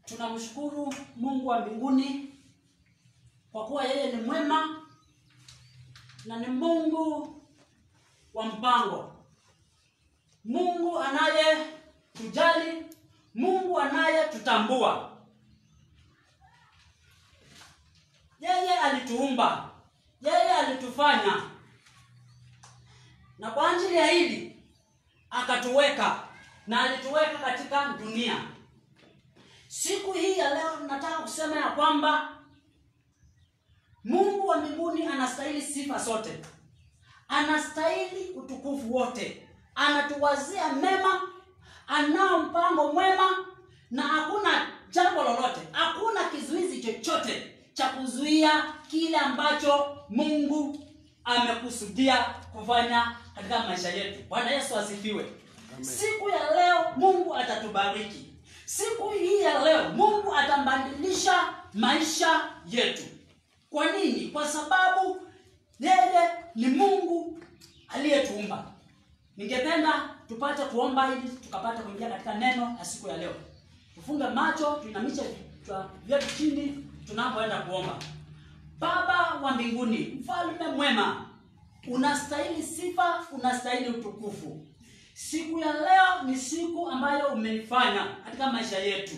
tunamshukuru Mungu wa mbinguni kwa kuwa yeye ni mwema na ni Mungu wa mpango, Mungu anayetujali, Mungu anayetutambua. Yeye alituumba, yeye alitufanya, na kwa ajili ya hili akatuweka na alituweka katika dunia. Siku hii ya leo nataka kusema ya kwamba Mungu wa mbinguni anastahili sifa zote, anastahili utukufu wote, anatuwazia mema, anao mpango mwema, na hakuna jambo lolote, hakuna kizuizi chochote cha kuzuia kile ambacho Mungu amekusudia kufanya katika maisha yetu. Bwana Yesu asifiwe. Siku ya leo Mungu atatubariki. Siku hii ya leo Mungu atambadilisha maisha yetu. Kwa nini? Kwa sababu yeye ni Mungu aliyetuumba. Ningependa tupate kuomba ili tukapata kuingia katika neno la siku ya leo. Tufunge macho, tuinamishe vichwa vyetu chini tunapoenda kuomba. Baba wa mbinguni, mfalme mwema, unastahili sifa, unastahili utukufu. Siku ya leo ni siku ambayo umeifanya katika maisha yetu.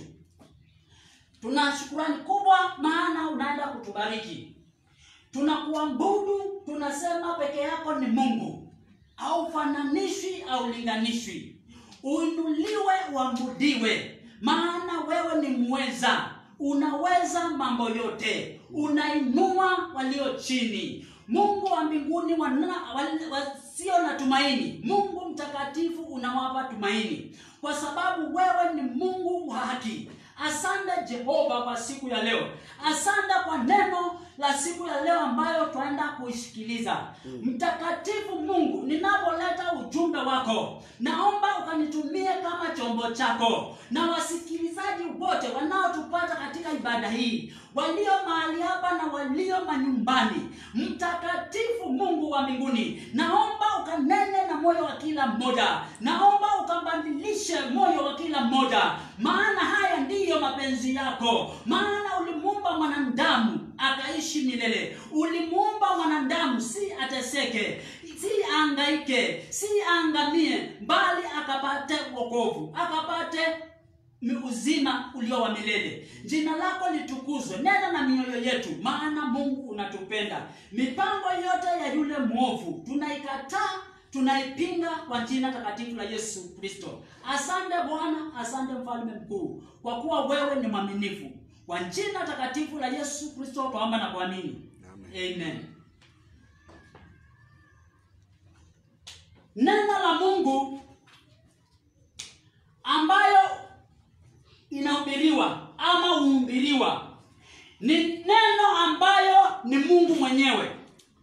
Tuna shukurani kubwa, maana unaenda kutubariki. Tunakuabudu, tunasema peke yako ni Mungu, haufananishwi, haulinganishwi. Uinuliwe, uabudiwe, maana wewe ni mweza, unaweza mambo yote, unainua walio chini. Mungu wa mbinguni wana, wale- wasio na tumaini, Mungu mtakatifu unawapa tumaini, kwa sababu wewe ni Mungu wa haki. Asante Jehova kwa siku ya leo, asante kwa neno la siku ya leo ambayo twaenda kuisikiliza. Mtakatifu Mungu, ninapoleta ujumbe wako, naomba ukanitumie kama chombo chako, na wasikilizaji wote wanaotupata katika ibada hii, walio mahali hapa na walio manyumbani. Mtakatifu Mungu wa mbinguni, naomba ukanene na moyo wa kila mmoja, naomba ukabadilishe moyo wa kila mmoja, maana haya ndiyo mapenzi yako, maana ulimuumba mwanadamu akaishi milele. Ulimuumba mwanadamu si ateseke, si angaike, si angamie, bali akapate wokovu, akapate ni uzima ulio wa milele. Jina lako litukuzwe, nena na mioyo yetu, maana Mungu unatupenda. Mipango yote ya yule mwovu tunaikataa, tunaipinga kwa jina takatifu la Yesu Kristo. Asante Bwana, asante mfalme mkuu, kwa kuwa wewe ni mwaminifu. Kwa jina takatifu la Yesu Kristo twaomba na kuamini, amen. Neno la Mungu ambayo inahubiriwa ama huhubiriwa ni neno ambayo ni Mungu mwenyewe,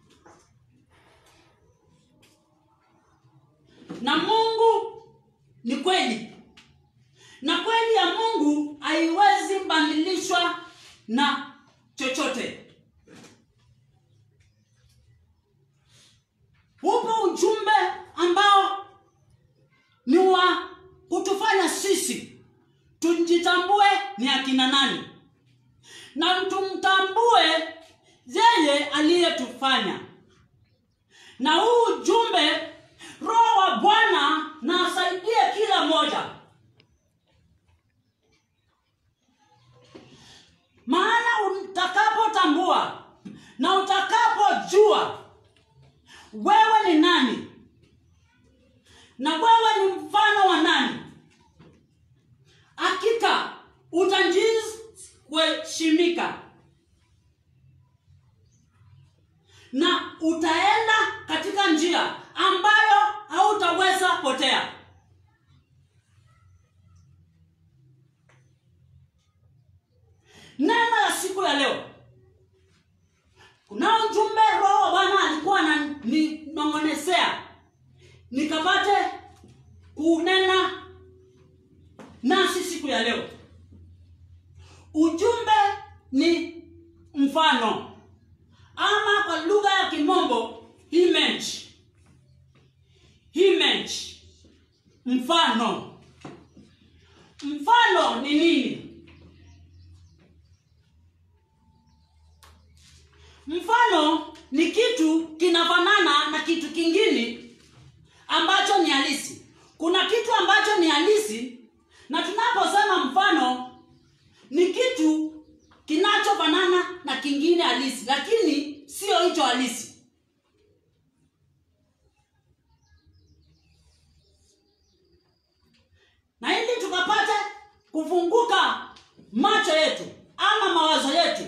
na Mungu ni kweli, na kweli ya Mungu haiwezi badilishwa na chochote. Upo ujumbe ambao ni wa kutufanya sisi tujitambue ni akina nani na tumtambue yeye aliyetufanya. Na huu ujumbe, Roho wa Bwana na asaidie kila mmoja, maana utakapotambua na utakapojua wewe ni nani na wewe ni mfano wa nani, hakika utajizi kuheshimika na utaenda katika njia ambayo hautaweza potea. Neno la siku ya leo, kunao ujumbe Roho wa Bwana alikuwa ananinong'onesea nikapate kunena nasi siku ya leo. Ujumbe ni mfano ama kwa lugha ya kimombo image. Image, mfano. Mfano ni nini? mfano ni kitu kinafanana na kitu kingine ambacho ni halisi kuna kitu ambacho ni halisi na tunaposema mfano ni kitu kinachofanana na kingine halisi lakini sio hicho halisi na ili tukapate kufunguka macho yetu ama mawazo yetu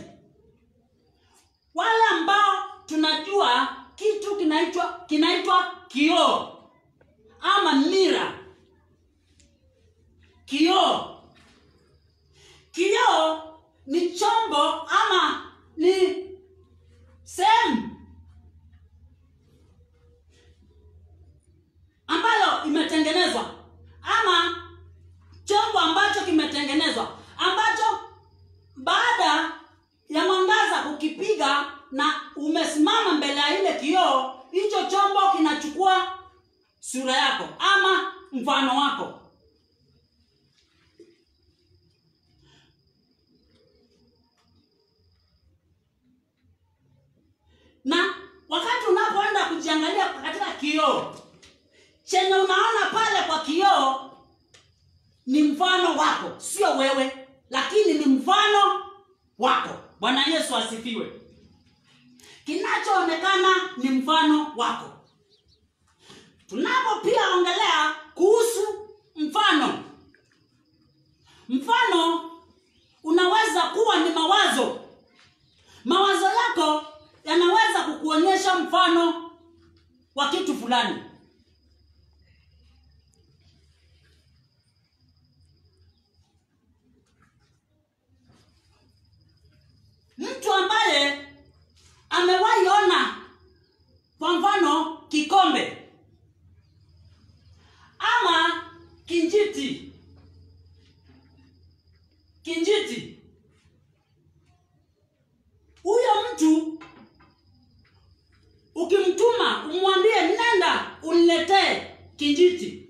wale ambao tunajua kitu kinaitwa kinaitwa kioo ama mira kioo kioo ni chombo ama ni sehemu ambayo imetengenezwa ama chombo ambacho kimetengenezwa ambacho baada ya mwangaza kukipiga na umesimama mbele ya ile kioo hicho chombo kinachukua sura yako ama mfano wako na wakati unapoenda kujiangalia katika kioo chenye unaona pale kwa kioo ni mfano wako sio wewe lakini ni mfano wako bwana yesu asifiwe kinachoonekana ni mfano wako tunapo pia ongelea kuhusu mfano mfano unaweza kuwa ni mawazo mawazo yako yanaweza kukuonyesha mfano wa kitu fulani mtu ambaye amewahi ona kwa mfano kikombe ama kinjiti kinjiti huyo mtu ukimtuma umwambie nenda uniletee kinjiti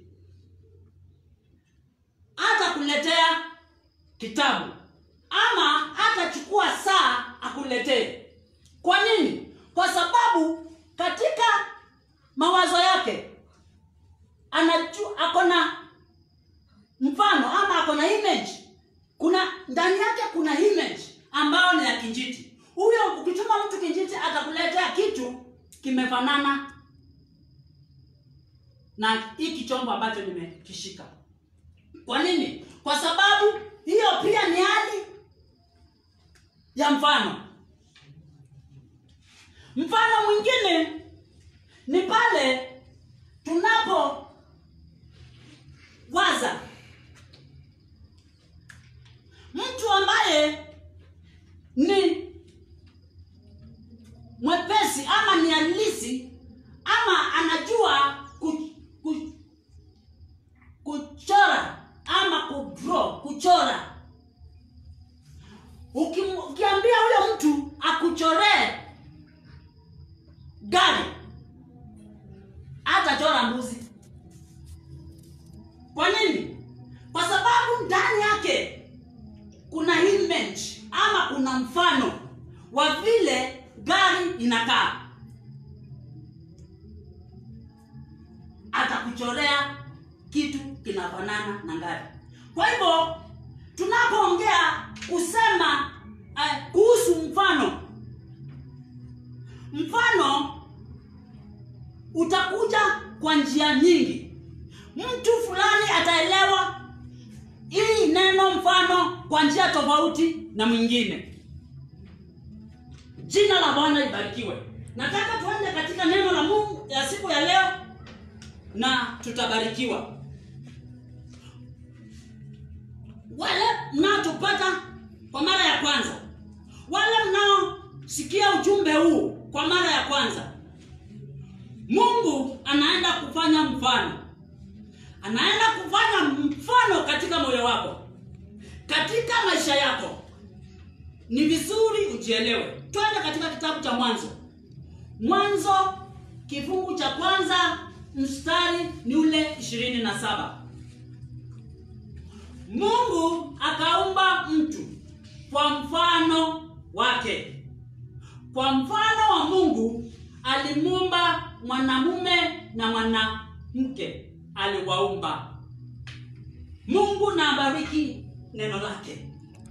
hata kuletea kitabu ama hatachukua saa akuletee kwa nini kwa sababu katika mawazo yake anajua ako na mfano ama ako na image kuna ndani yake kuna image ambayo ni ya kinjiti huyo ukituma mtu kinjiti atakuletea kitu kimefanana na hiki chombo ambacho nimekishika kwa nini kwa sababu hiyo pia ni hali ya mfano mfano mwingine ni pale tunapo waza mtu ambaye ni mwepesi ama ni halisi ama anajua ku, ku, kuchora ama kudraw kuchora Ukim, ukiambia huyo mtu akuchoree gari hatachora mbuzi kwa nini kwa sababu ndani yake kuna image ama kuna mfano wa vile gari inakaa atakuchorea kitu kinafanana na gari kwa hivyo tunapoongea kusema uh, kuhusu mfano mfano utakuja kwa njia nyingi mtu fulani ataelewa hii neno mfano kwa njia tofauti na mwingine jina la bwana libarikiwe nataka tuende katika neno la mungu ya siku ya leo na tutabarikiwa wale mnaotupata kwa mara ya kwanza wale mnaosikia ujumbe huu kwa mara ya kwanza mungu anaenda kufanya mfano anaenda kufanya mfano katika moyo wako katika maisha yako ni vizuri ujielewe twende katika kitabu cha mwanzo mwanzo kifungu cha kwanza mstari ni ule ishirini na saba mungu akaumba mtu kwa mfano wake kwa mfano wa mungu alimuumba mwanamume na mwanamke aliwaumba mungu na abariki neno lake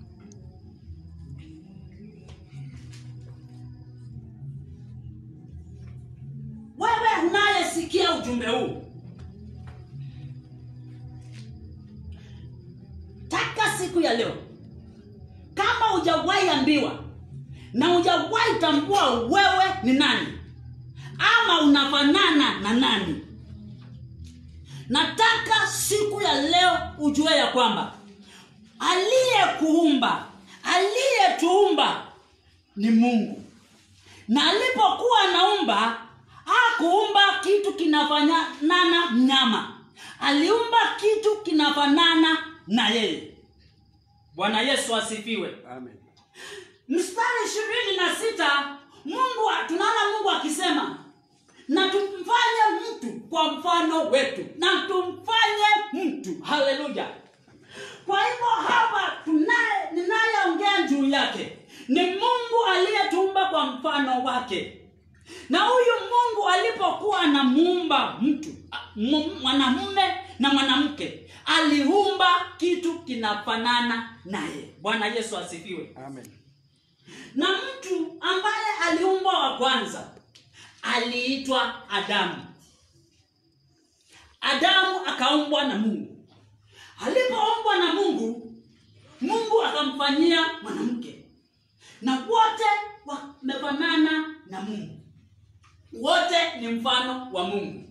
wewe unayesikia ujumbe huu taka siku ya leo kama hujawahi ambiwa na hujawahi tambua wewe ni nani ama unafanana na nani nataka siku ya leo ujue ya kwamba aliyekuumba aliyetuumba ni mungu na alipokuwa anaumba hakuumba kitu kinafanana mnyama aliumba kitu kinafanana na yeye bwana yesu asifiwe Amen. mstari ishirini na sita mungu tunaona mungu akisema na tumfanye mtu kwa mfano wetu na tumfanye mtu haleluya kwa hivyo hapa tunaye ninayeongea juu yake ni mungu aliyetumba kwa mfano wake na huyu mungu alipokuwa anamuumba mtu a- mu- mwanamume na mwanamke aliumba kitu kinafanana naye bwana yesu asifiwe Amen. na mtu ambaye aliumbwa wa kwanza aliitwa adamu adamu akaumbwa na mungu alipoumbwa na mungu mungu akamfanyia mwanamke na wote wamefanana na mungu wote ni mfano wa mungu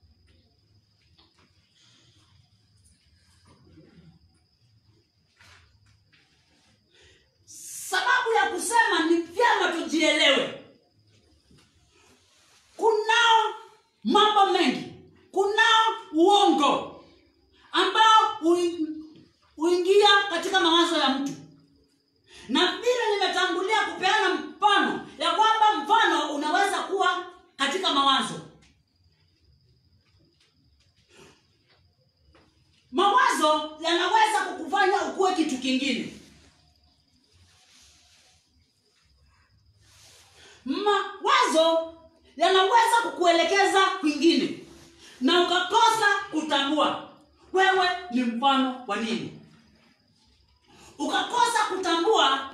sababu ya kusema ni vyema tujielewe kunao mambo mengi kunao uongo ambao ui- huingia katika mawazo ya mtu na vile nimetangulia kupeana mfano ya kwamba mfano unaweza kuwa katika mawazo mawazo yanaweza kukufanya ukuwe kitu kingine mawazo yanaweza kukuelekeza kwingine na ukakosa kutambua wewe ni mfano wa nini ukakosa kutambua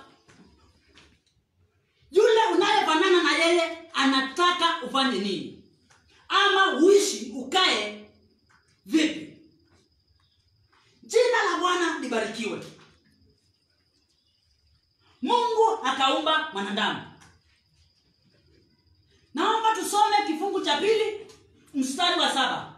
yule unayefanana na yeye anataka ufanye nini ama uishi ukae vipi jina la bwana libarikiwe mungu akaumba mwanadamu naomba tusome kifungu cha pili mstari wa saba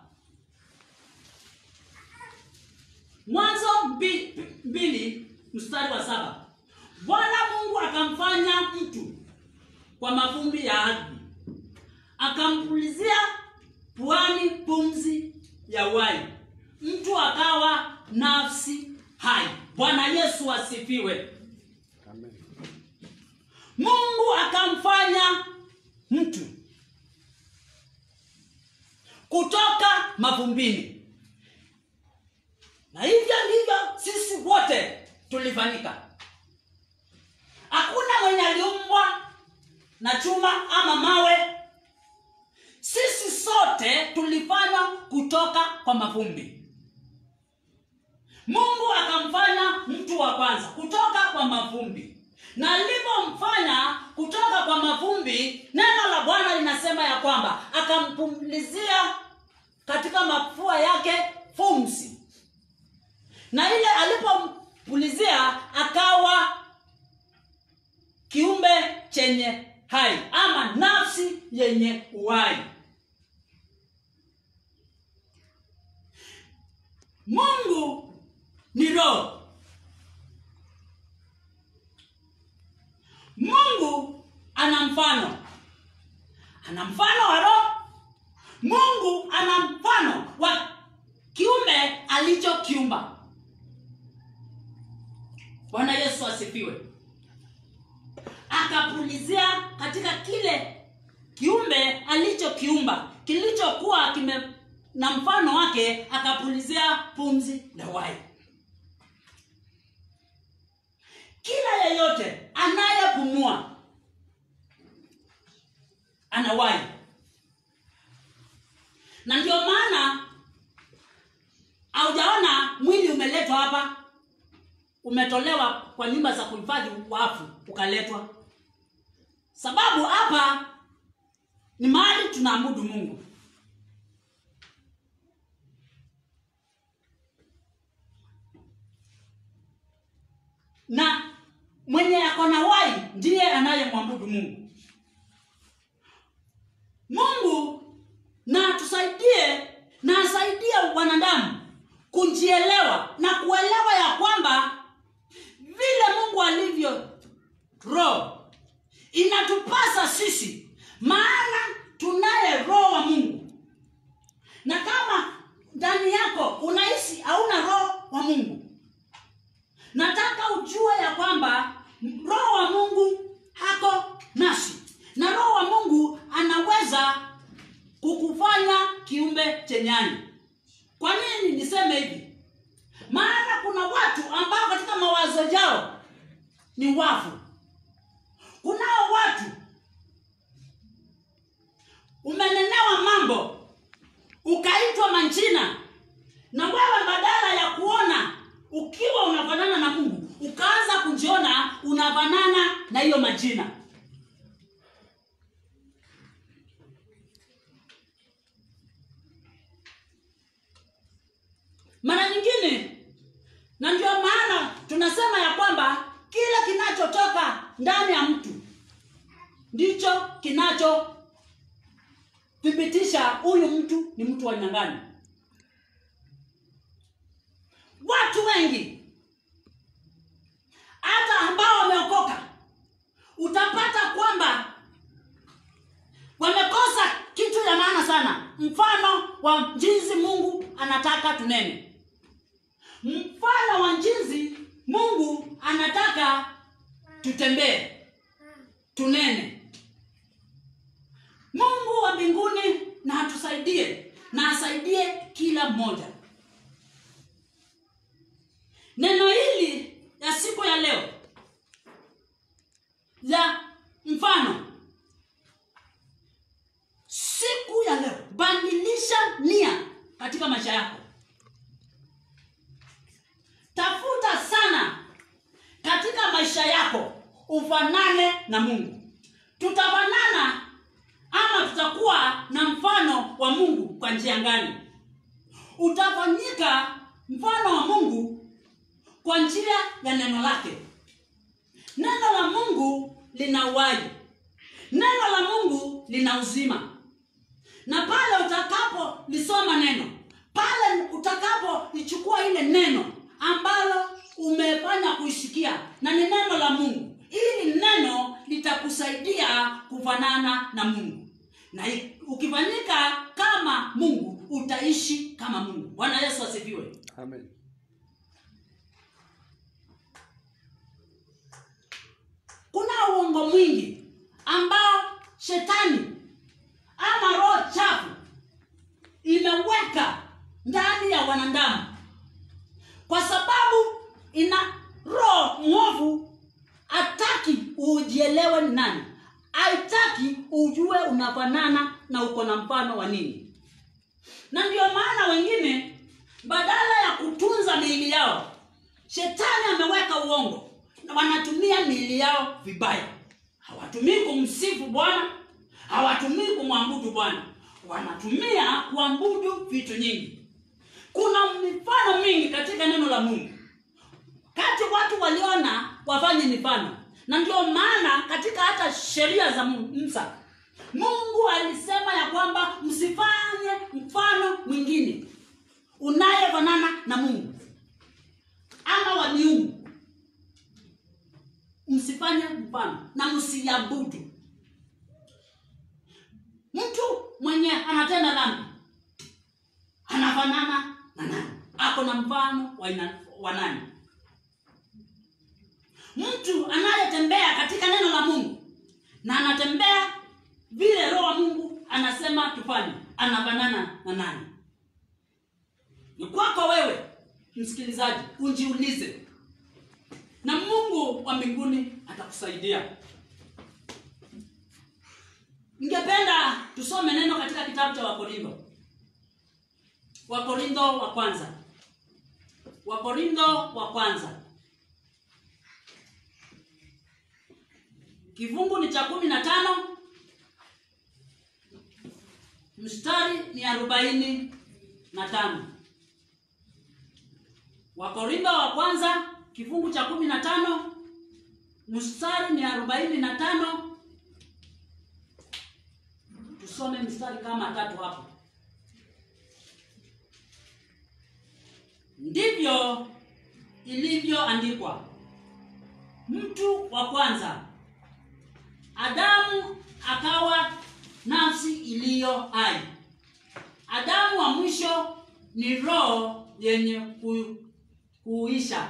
mwanzo mbi- mbili mstari wa saba bwana mungu akamfanya mtu kwa mavumbi ya ardhi akampulizia puani pumzi ya uhai mtu akawa nafsi hai bwana yesu asifiwe Amen. mungu akamfanya mtu kutoka mavumbini na hivyo ndivyo sisi wote tulifanyika hakuna mwenye aliumbwa na chuma ama mawe sisi sote tulifanywa kutoka kwa mavumbi mungu akamfanya mtu wa kwanza kutoka kwa mavumbi na alipomfanya kutoka kwa mavumbi neno la bwana linasema ya kwamba akampumlizia katika mafua yake pumzi na ile alipompulizia akawa kiumbe chenye hai ama nafsi yenye uhai mungu ni roho mungu ana mfano ana mfano wa roho mungu ana mfano wa kiume alichokiumba bwana yesu asifiwe akapulizia katika kile kiumbe alichokiumba kilichokuwa kime na mfano wake akapulizia pumzi la uhai kila yeyote anayepumua anawahi na ndio maana haujaona mwili umeletwa hapa umetolewa kwa nyumba za kuhifadhi wafu ukaletwa sababu hapa ni mahali tunaabudu mungu na mwenye ako na wai ndiye anayemwabudu mungu mungu na tusaidie na asaidie wanadamu kujielewa na kuelewa ya kwamba vile mungu alivyo roho inatupasa sisi maana tunaye roho wa mungu na kama ndani yako unahisi hauna roho wa mungu nataka ujue ya kwamba roho wa mungu hako nasi na roho wa mungu anaweza kukufanya kiumbe chenyani kwa nini niseme hivi maana kuna watu ambao katika mawazo yao ni wafu kunao watu umenenewa mambo ukaitwa manjina na wewe badala ya kuona ukiwa unafanana na mungu ukaanza kujiona unafanana na hiyo majina mara nyingine na ndio maana tunasema ya kwamba kila kinachotoka ndani ya mtu ndicho kinachothibitisha huyu mtu ni mtu wa aina gani watu wengi hata ambao wameokoka utapata kwamba wamekosa kitu ya maana sana mfano wa jinsi mungu anataka tunene mfano wa jinsi mungu anataka tutembee tunene mungu wa mbinguni na atusaidie na asaidie kila mmoja neno hili ya siku ya leo la mfano siku ya leo badilisha nia katika maisha yako tafuta sana katika maisha yako ufanane na mungu tutafanana ama tutakuwa na mfano wa mungu kwa njia gani utafanyika mfano wa mungu kwa njia ya neno lake neno la mungu lina uhai neno la mungu lina uzima na pale utakapolisoma neno pale utakapolichukua ile neno ambalo umefanya kuisikia na ni neno la mungu ili neno litakusaidia kufanana na mungu na i- ukifanyika kama mungu utaishi kama mungu bwana yesu asifiwe Amen. kuna uongo mwingi ambao shetani ama roho chafu imeweka ndani ya wanadamu kwa sababu ina roho mwovu hataki ujielewe ni nani haitaki ujue unafanana na uko na mfano wa nini na ndio maana wengine badala ya kutunza miili yao shetani ameweka uongo na wanatumia miili yao vibaya hawatumii kumsifu bwana hawatumii kumwabudu bwana wanatumia kuabudu vitu nyingi kuna mifano mingi katika neno la mungu kati watu waliona wafanye mifano na ndio maana katika hata sheria za Mu- musa mungu alisema ya kwamba msifanye mfano mwingine unayefanana na mungu ama wa miungu msifanye mfano na msiabudu mtu mwenye anatenda dhambi anafanana na nani ako na mfano wa ina- wa nani mtu anayetembea katika neno la mungu na anatembea vile roho wa mungu anasema tufanye anafanana na nani ni kwako wewe msikilizaji ujiulize na mungu wa mbinguni atakusaidia ningependa tusome neno katika kitabu cha wakorintho wakorintho wa kwanza wakorintho wa kwanza kifungu ni cha kumi na tano mstari ni arobaini na tano wakorintho wa kwanza kifungu cha kumi na tano mstari ni arobaini na tano tusome mstari kama tatu hapo ndivyo ilivyoandikwa mtu wa kwanza adamu akawa nafsi iliyo hai adamu wa mwisho ni roho yenye ku, kuisha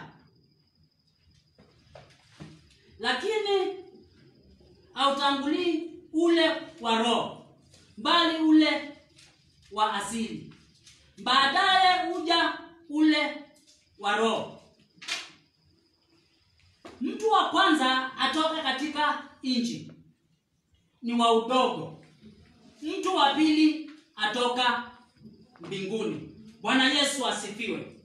lakini hautangulii ule wa roho bali ule wa asili baadaye huja ule wa roho mtu wa kwanza atoka katika nchi ni wa udogo mtu wa pili atoka mbinguni bwana yesu asifiwe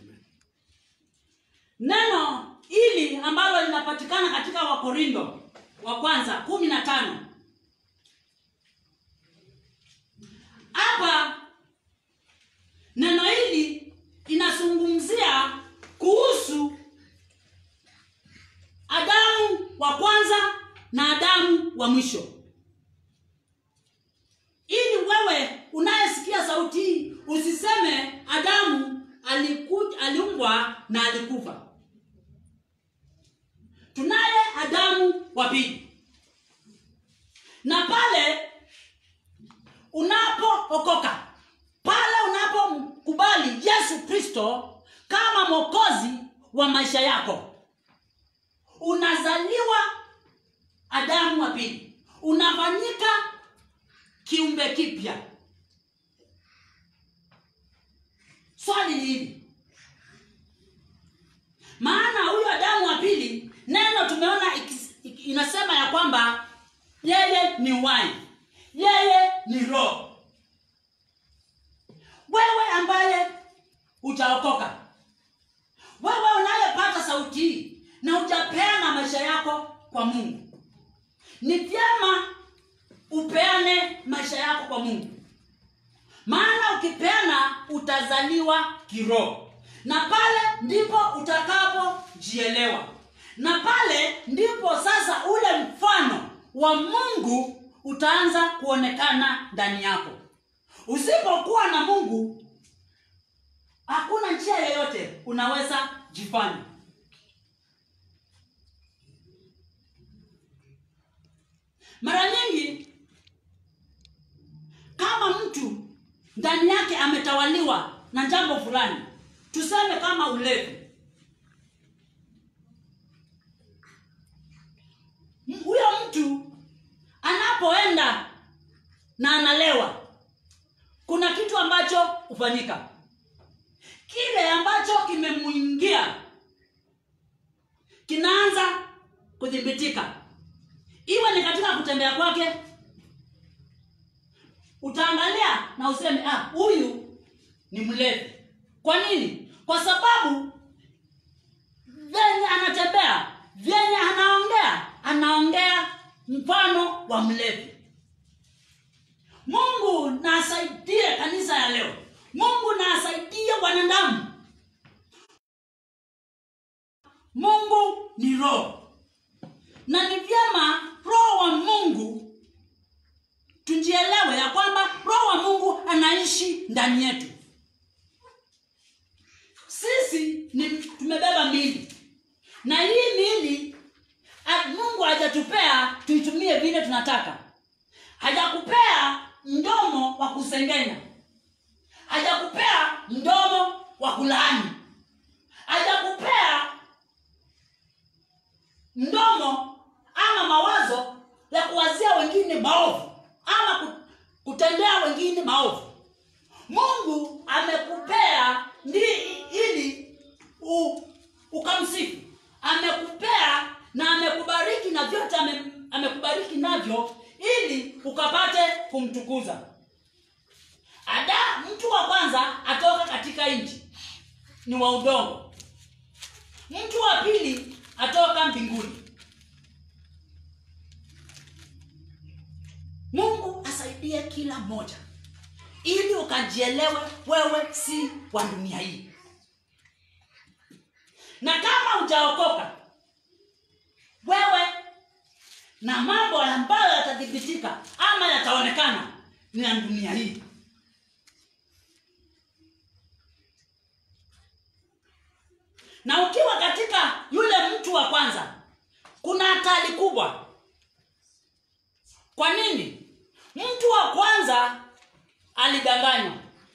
neno hili ambalo linapatikana katika wakorindo wa kwanza kumi na tano hapa neno hili inazungumzia kuhusu adamu wa kwanza na adamu wa mwisho ili wewe unayesikia sauti hii usiseme adamu aliku, aliumbwa na alikufa tunaye adamu wa pili na pale unapookoka pale unapomkubali yesu kristo kama mwokozi wa maisha yako unazaliwa adamu wa pili unafanyika kiumbe kipya swali ni hili maana huyu adamu wa pili neno tumeona ikis- ik- inasema ya kwamba yeye ni wai yeye ni roho wewe ambaye hujaokoka wewe unayepata sauti hii na hujapeana maisha yako kwa mungu ni vyema upeane maisha yako kwa mungu maana ukipeana utazaliwa kiroho na pale ndipo utakapojielewa na pale ndipo sasa ule mfano wa mungu utaanza kuonekana ndani yako usipokuwa na mungu hakuna njia yoyote unaweza jifanya mara nyingi kama mtu ndani yake ametawaliwa na jambo fulani tuseme kama ulevi M- huyo mtu anapoenda na analewa kuna kitu ambacho hufanyika kile ambacho kimemwingia kinaanza kudhibitika iwe ni katika kutembea kwake utaangalia na useme ah huyu ni mlevi kwa nini kwa sababu venye anatembea vyenye anaongea anaongea mfano wa mlevi mungu na asaidie kanisa ya leo mungu na asaidie wanadamu mungu ni roho na ni vyema roho wa mungu tujielewe ya kwamba roho wa mungu anaishi ndani yetu sisi ni tumebeba mili na hii mili a- mungu hajatupea tuitumie vile tunataka hajakupea mdomo wa kusengenya hajakupea mdomo wa kulaani hajakupea mdomo ama mawazo ya kuwazia wengine maovu ama ku- kutendea wengine maovu mungu amekupea ndi ili u, ukamsifu amekupea na amekubariki na vyote ame, amekubariki navyo ili ukapata alimtukuza ada mtu wa kwanza atoka katika nchi ni wa udongo mtu wa pili atoka mbinguni mungu asaidie kila mmoja ili ukajielewe wewe si wa dunia hii na kama hujaokoka wewe na mambo ambayo yatathibitika ama yataonekana ni ya dunia hii na ukiwa katika yule mtu wa kwanza kuna hatari kubwa kwa nini mtu wa kwanza alidanganywa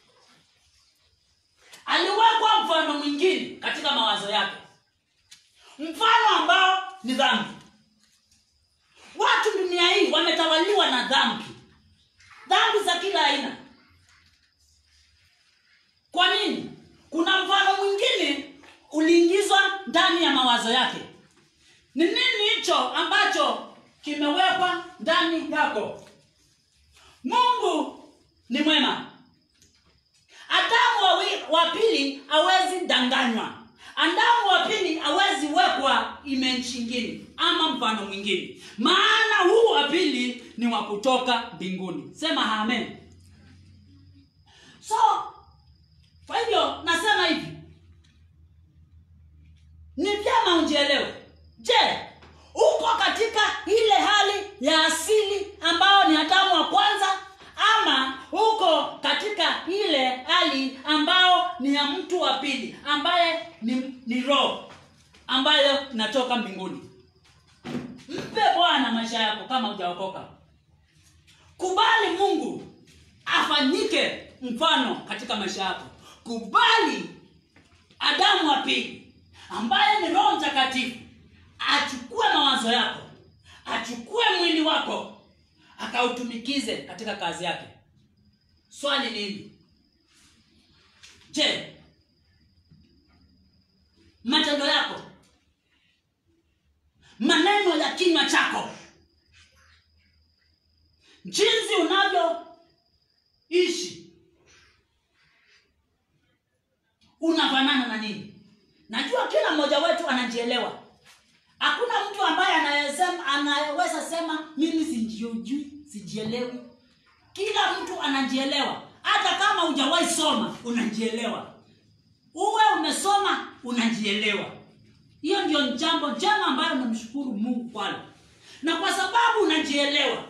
aliwekwa mfano mwingine katika mawazo yake mfano ambao ni dhambi watu dunia hii wametawaliwa na dhambi dhambi za kila aina kwa nini kuna mfano mwingine uliingizwa ndani ya mawazo yake ni nini hicho ambacho kimewekwa ndani yako mungu ni mwema adamu wa, wi- wa pili hawezi danganywa adamu wa pili hawezi wekwa image ingine ama mfano mwingine maana huu wa pili ni wa kutoka mbinguni sema amen so kwa hivyo nasema hivi ni vyema unjielewe je uko katika ile hali ya asili ambayo ni adamu wa kwanza ama uko katika ile hali ambayo ni ya mtu wa pili ambaye ni, ni roho ambayo inatoka mbinguni mpe bwana maisha yako kama hujaokoka kubali mungu afanyike mfano katika maisha yako kubali adamu wa pili ambaye ni roho mtakatifu achukue mawazo yako achukue mwili wako akautumikize katika kazi yake swali ni hili je matendo yako maneno ya kinywa chako jinsi unavyoishi unafanana na nini najua kila mmoja wetu anajielewa hakuna mtu ambaye anayesema anayeweza sema mimi sijiojui sijielewi kila mtu anajielewa hata kama hujawahi soma unajielewa uwe umesoma unajielewa hiyo ndio jambo njema ambayo namshukuru mungu kwalo na kwa sababu unajielewa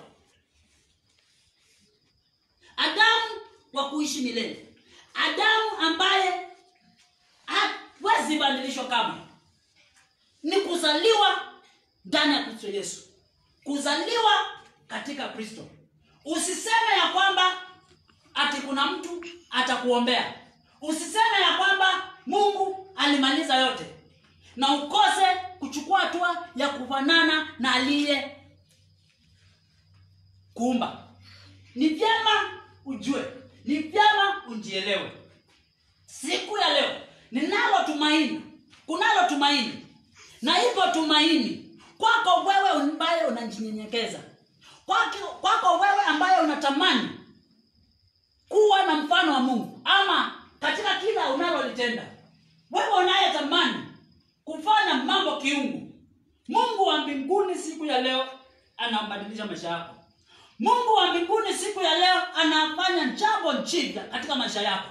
adamu wa kuishi milele adamu ambaye hawezi badilishwa kamwe ni kuzaliwa ndani ya kristo yesu kuzaliwa katika kristo usiseme ya kwamba ati kuna mtu atakuombea usiseme ya kwamba mungu alimaliza yote na ukose kuchukua hatua ya kufanana na aliye kuumba ni vyema ujue ni vyema ujielewe siku ya leo ninalo tumaini kunalo tumaini na hivyo tumaini kwako wewe ambaye unajinyenyekeza kwako, kwako wewe ambaye unatamani kuwa na mfano wa mungu ama katika kila unalolitenda wewe unayetamani kufanya mambo kiungu mungu wa mbinguni siku ya leo anabadilisha maisha yako mungu wa mbinguni siku ya leo anafanya jambo jipya katika maisha yako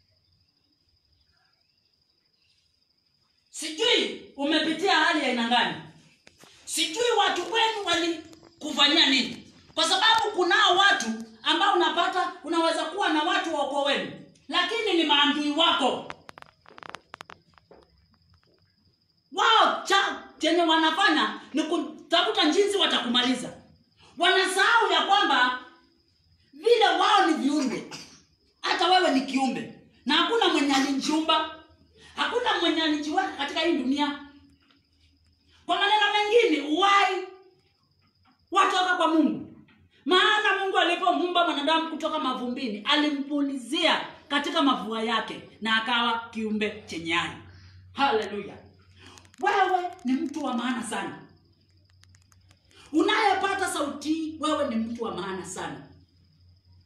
sijui umepitia hali ya aina gani sijui watu wenu walikufanyia nini kwa sababu kunao watu ambao unapata unaweza kuwa na watu wa ukoo wenu lakini ni maandui wako wao cha chenye wanafanya ni kutafuta jinsi watakumaliza wanasahau ya kwamba vile wao ni viumbe hata wewe ni kiumbe na hakuna mwenye alijiumba hakuna mwenye alijiweka katika hii dunia kwa maneno mengine uwai watoka kwa mungu maana mungu alipomuumba mwanadamu kutoka mavumbini alimpulizia katika mavua yake na akawa kiumbe chenye hai haleluya wewe ni mtu wa maana sana unayepata sauti wewe ni mtu wa maana sana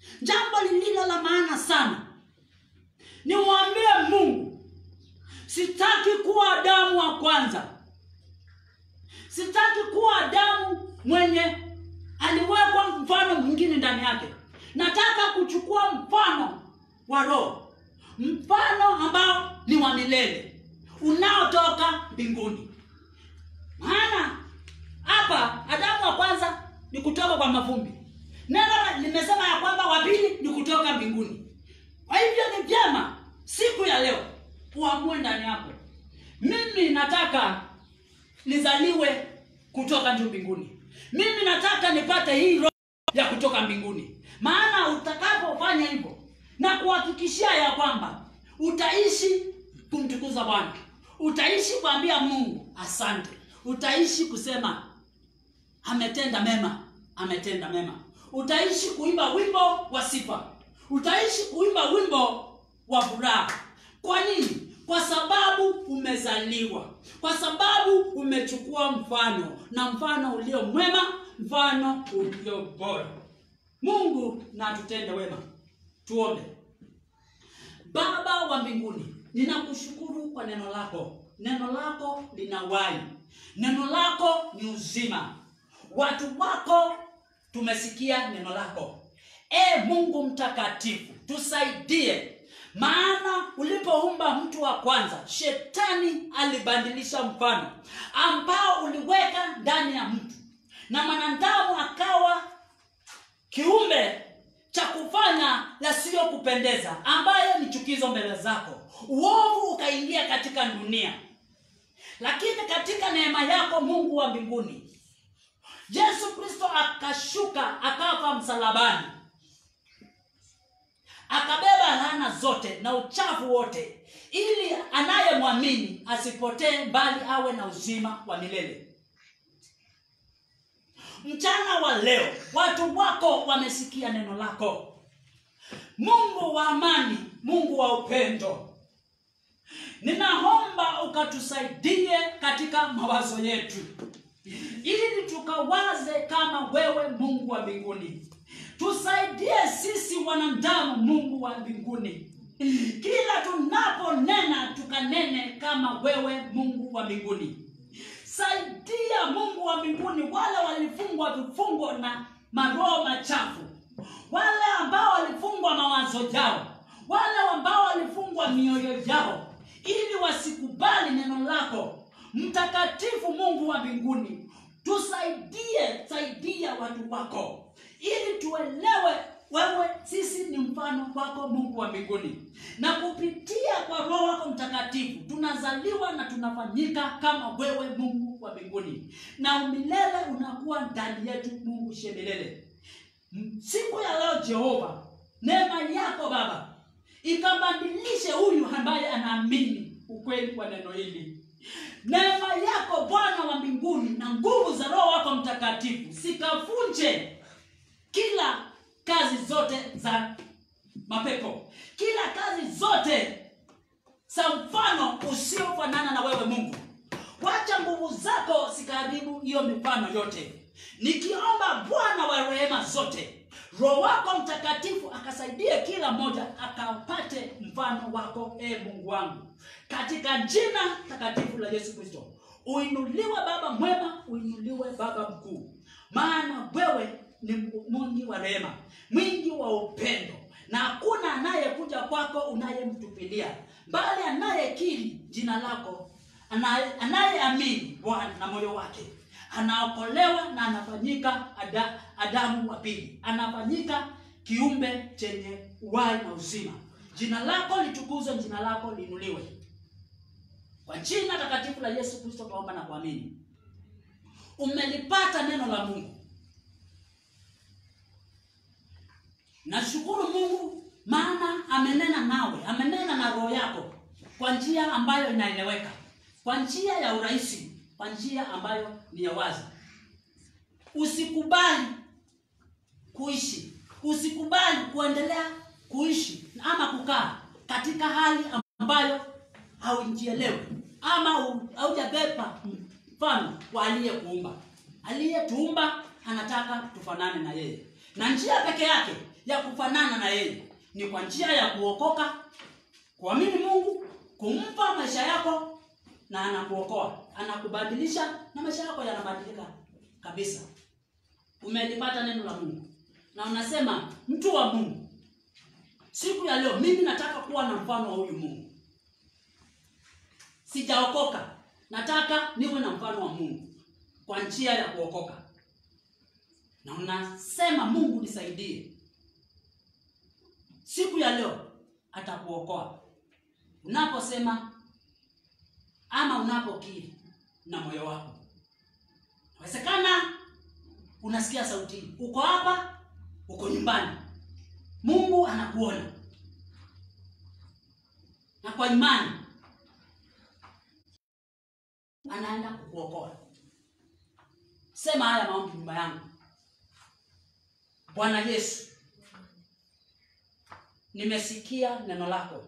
jambo lililo la maana sana nimwambie mungu sitaki kuwa adamu wa kwanza sitaki kuwa adamu mwenye aliwekwa mfano mwingine ndani yake nataka kuchukua mfano wa roho mfano ambao ni wa milele unaotoka mbinguni maana hapa adamu wa kwanza ni kutoka kwa mavumbi neno limesema ya kwamba wa pili ni kutoka mbinguni kwa hivyo ni vyema siku ya leo uamue ndani yako mimi nataka nizaliwe kutoka juu mbinguni mimi nataka nipate hii roho ya kutoka mbinguni maana utakapofanya hivyo na kuhakikishia ya kwamba utaishi kumtukuza bwana utaishi kuambia mungu asante utaishi kusema ametenda mema ametenda mema utaishi kuimba wimbo wa sifa utaishi kuimba wimbo wa furaha kwa nini kwa sababu umezaliwa kwa sababu umechukua mfano na mfano ulio mwema mfano ulio bora mungu na tutende wema tuombe baba wa mbinguni ninakushukuru kwa neno lako neno lako lina wai neno lako ni uzima watu wako tumesikia neno lako e mungu mtakatifu tusaidie maana ulipoumba mtu wa kwanza shetani alibadilisha mfano ambao uliweka ndani ya mtu na mwanadamu akawa kiumbe cha kufanya yasiyokupendeza ambayo ni chukizo mbele zako uovu ukaingia katika dunia lakini katika neema yako mungu wa mbinguni yesu kristo akashuka akafa msalabani akabeba laana zote na uchafu wote ili anayemwamini asipotee bali awe na uzima wa milele mchana wa leo watu wako wamesikia neno lako mungu wa amani mungu wa upendo ninaomba ukatusaidie katika mawazo yetu ili tukawaze kama wewe mungu wa mbinguni tusaidie sisi wanadamu mungu wa mbinguni kila tunaponena tukanene kama wewe mungu wa mbinguni saidia mungu wa mbinguni wale walifungwa vifungo na maroho machafu wale ambao walifungwa mawazo yao wale ambao walifungwa mioyo yao ili wasikubali neno lako mtakatifu mungu wa mbinguni tusaidie saidia watu wako ili tuelewe wewe sisi ni mfano wako mungu wa mbinguni na kupitia kwa roho wako mtakatifu tunazaliwa na tunafanyika kama wewe mungu wa mbinguni na umilele unakuwa ndani yetu mungu shemilele siku ya leo jehova neema yako baba ikabadilishe huyu ambaye anaamini ukweli wa neno hili neema yako bwana wa mbinguni na nguvu za roho wako mtakatifu zikavunje kila kazi zote za mapepo kila kazi zote za mfano usiofanana na wewe mungu wacha nguvu zako zikaharibu hiyo mifano yote nikiomba bwana wa rehema zote roho wako mtakatifu akasaidie kila mmoja akapate mfano wako e mungu wangu katika jina takatifu la yesu kristo uinuliwe baba mwema uinuliwe baba mkuu maana wewe ni mwingi wa rehema mwingi wa upendo na hakuna anayekuja kwako unayemtupilia bali anayekiri jina lako anaye- anayeamini bwana na moyo wake anaokolewa na anafanyika ada, adamu wa pili anafanyika kiumbe chenye uhai na uzima jina lako litukuzwe jina lako liinuliwe kwa jina takatifu la yesu kristo tunaomba na kuamini umelipata neno la mungu nashukuru mungu maana amenena nawe amenena na roho yako kwa njia ambayo inaeleweka kwa njia ya urahisi kwa njia ambayo ni ya wazi usikubali kuishi usikubali kuendelea kuishi ama kukaa katika hali ambayo haujielewi ama hu- haujabeba mfano wa aliyekuumba aliyetuumba anataka tufanane na yeye na njia peke yake ya kufanana na yeye ni kwa njia ya kuokoka kuamini mungu kumpa maisha yako na anakuokoa anakubadilisha na maisha yako yanabadilika kabisa umelipata neno la mungu na unasema mtu wa mungu siku ya leo mimi nataka kuwa na mfano wa huyu mungu sijaokoka nataka niwe na mfano wa mungu kwa njia ya kuokoka na unasema mungu nisaidie siku ya leo atakuokoa unaposema ama unapokiri na moyo wako inawezekana unasikia sauti hii. uko hapa uko nyumbani mungu anakuona na kwa imani anaenda kukuokoa sema haya maombi nyumba yangu bwana yesu nimesikia neno lako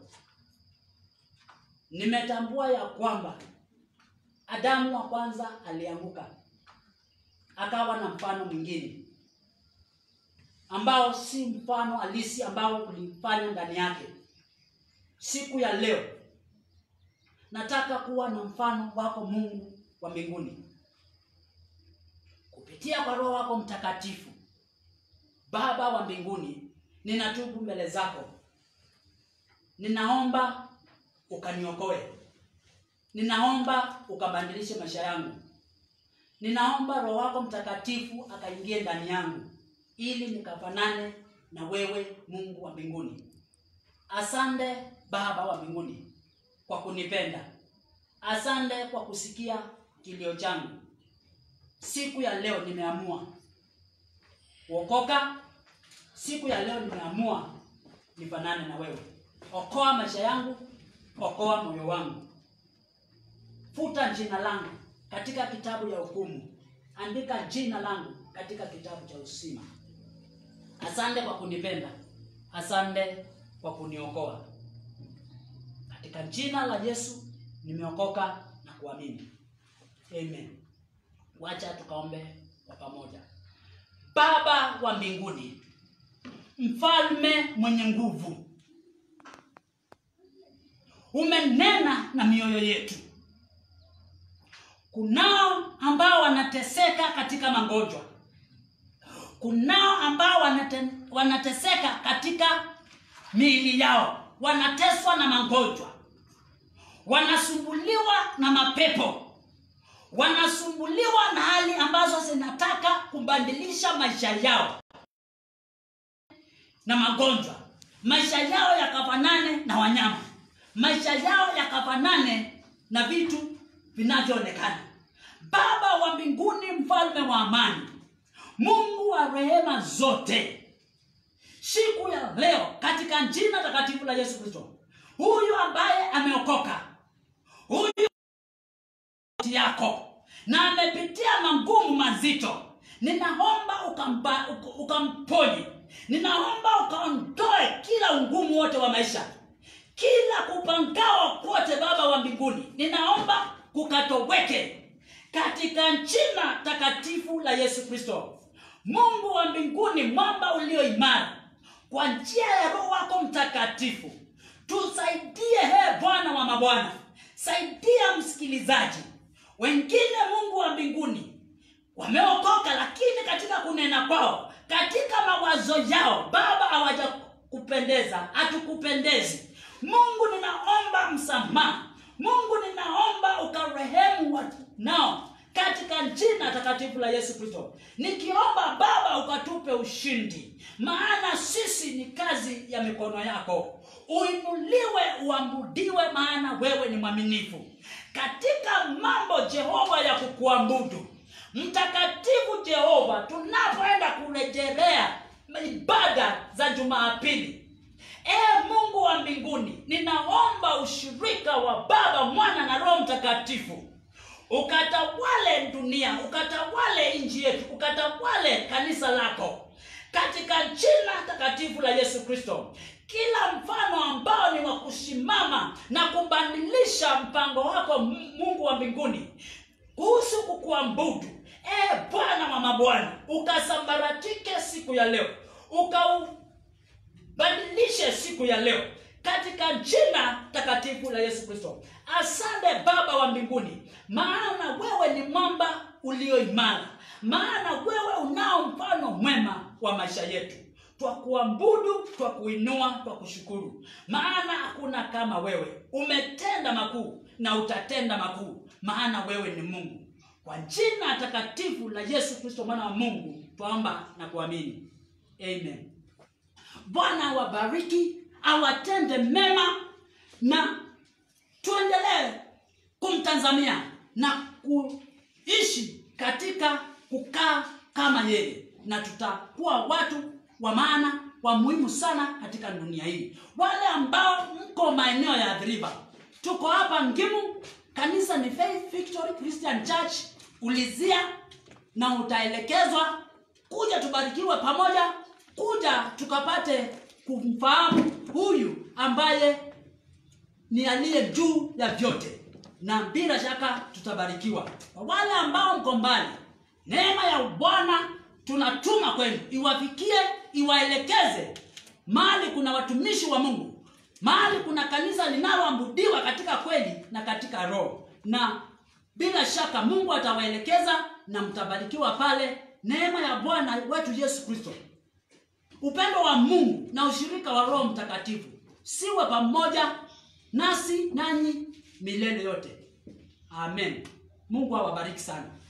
nimetambua ya kwamba adamu wa kwanza alianguka akawa na mfano mwingine ambao si mfano halisi ambao ulifanya ndani yake siku ya leo nataka kuwa na mfano wako mungu wa mbinguni kupitia kwa roho wako mtakatifu baba wa mbinguni ninatubu mbele zako ninaomba ukaniokoe ninaomba ukabadilishe maisha yangu ninaomba roho wako mtakatifu akaingie ndani yangu ili nikafanane na wewe mungu wa mbinguni asante baba wa mbinguni kwa kunipenda asante kwa kusikia kilio changu siku ya leo nimeamua kuokoka siku ya leo nimeamua nifanane na wewe okoa maisha yangu okoa moyo wangu futa jina langu katika kitabu ya hukumu andika jina langu katika kitabu cha usima asante kwa kunipenda asante kwa kuniokoa katika jina la yesu nimeokoka na kuamini amen wacha tukaombe kwa pamoja baba wa mbinguni mfalme mwenye nguvu umenena na mioyo yetu kunao ambao wanateseka katika magonjwa kunao ambao wanate, wanateseka katika miili yao wanateswa na magonjwa wanasumbuliwa na mapepo wanasumbuliwa na hali ambazo zinataka kubadilisha maisha yao na magonjwa maisha yao yakafanane na wanyama maisha yao yakafanane na vitu vinavyoonekana baba wa mbinguni mfalme wa amani mungu wa rehema zote siku ya leo katika jina takatifu la yesu kristo huyu ambaye ameokoka huyu yako na amepitia magumu mazito ninaomba ukamba, uk- ukamponye ninaomba ukaondoe kila ugumu wote wa maisha kila kupangawa kwote baba wa mbinguni ninaomba kukatoweke katika jina takatifu la yesu kristo mungu wa mbinguni mwamba ulio imara kwa njia ya roho wako mtakatifu tusaidie he bwana wa mabwana saidia msikilizaji wengine mungu wa mbinguni wameokoka lakini katika kunena kwao katika mawazo yao baba hawajakupendeza hatukupendezi mungu ninaomba msamaha mungu ninaomba ukarehemu watu nao katika jina takatifu la yesu kristo nikiomba baba ukatupe ushindi maana sisi ni kazi ya mikono yako uinuliwe uabudiwe maana wewe ni mwaminifu katika mambo jehova ya kukuabudu mtakatifu jehova tunapoenda kurejelea ibada za jumaapili ee mungu wa mbinguni ninaomba ushirika wa baba mwana na roho mtakatifu ukatawale dunia ukatawale nchi yetu ukatawale kanisa lako katika jina takatifu la yesu kristo kila mfano ambao ni wa kusimama na kubadilisha mpango wako M- mungu wa mbinguni kuhusu kukuabudu e bwana wa mabwana ukasambaratike siku ya leo ukau badilishe siku ya leo katika jina takatifu la yesu kristo asante baba wa mbinguni maana wewe ni mwamba ulio imara maana wewe unao mfano mwema wa maisha yetu twakuabudu twakuinua twakushukuru maana hakuna kama wewe umetenda makuu na utatenda makuu maana wewe ni mungu kwa jina takatifu la yesu kristo mwana wa mungu twaomba na kuamini amen bwana wabariki awatende mema na tuendelee kumtazamia na kuishi katika kukaa kama yeye na tutakuwa watu wa maana wa muhimu sana katika dunia hii wale ambao mko maeneo ya adhiriva tuko hapa ngimu kanisa ni faith victory christian church ulizia na utaelekezwa kuja tubarikiwe pamoja kuja tukapate kumfahamu huyu ambaye ni aliye juu ya vyote na bila shaka tutabarikiwa kwa wale ambao mko mbali neema ya bwana tunatuma kwenu iwafikie iwaelekeze mahali kuna watumishi wa mungu mahali kuna kanisa linaloabudiwa katika kweli na katika roho na bila shaka mungu atawaelekeza na mtabarikiwa pale neema ya bwana wetu yesu kristo upendo wa mungu na ushirika wa roho mtakatifu siwe pamoja nasi nanyi milele yote amen mungu awabariki sana